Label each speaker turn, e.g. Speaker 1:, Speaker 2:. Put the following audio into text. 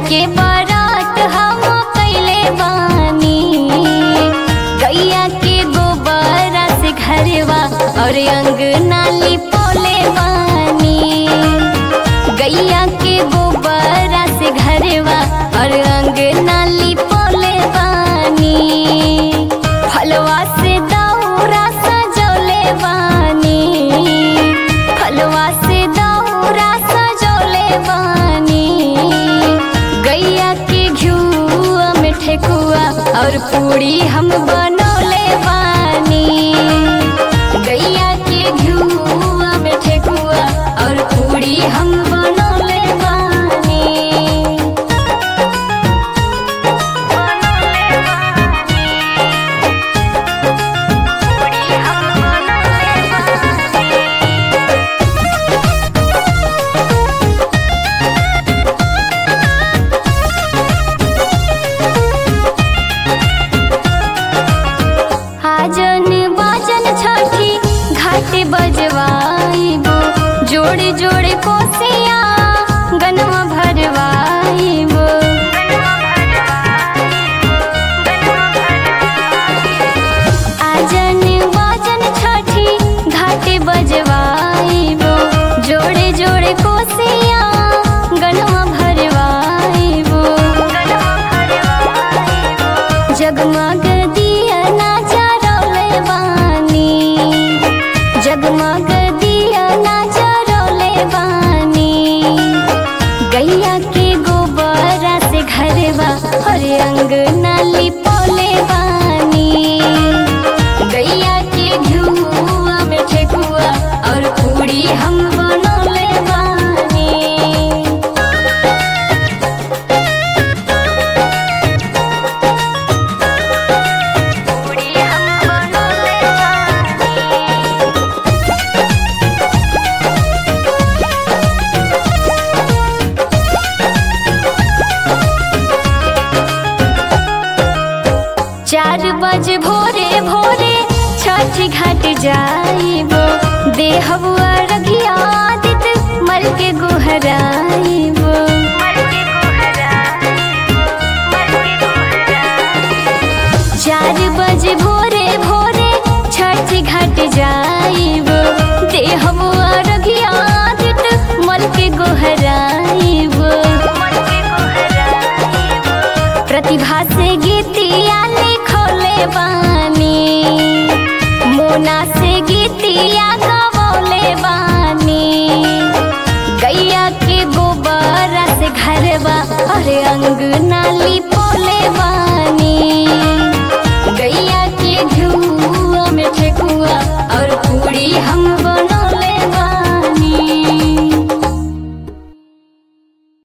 Speaker 1: के बारात हम कैले बानी गैया के गोबरा से घरवा और अंगना लिपोले बानी गैया के गोबरा से घरवा और अंगना लिपोले बानी फलवा से दौरा सजोले बानी फलवा से दौरा सजोले बानी गैया के घिउआ में ठेकुआ और पूड़ी हम बनौले बानी गैया के घिउआ में ठेकुआ और पूड़ी हम बनौले बानी आजन बाजन छठी घाट बजवाइबो जोड़े जोड़े कोसिया गनवा भरवाइबो आजन बाजन छठी घाट बजवाइबो जोड़े जोड़े कोसिया गनवा भरवाइबो जगमग दिया ना जरौले बानी जगमग दिया ना जरौले बानी गैया के गोबरा से घरवा और अंगना लिपोले बानी गैया के घिउआ में ठेकुआ और पूड़ी हम बनौले बानी चार बजे भोरे भोरे छठ घाट जाइबो देहबु अरघिया दित मल के गोहराइबो चार बजे भोरे भोरे छठ घाट जाइबो देहबु अरघिया दित मल के गोहराइबो प्रतिभा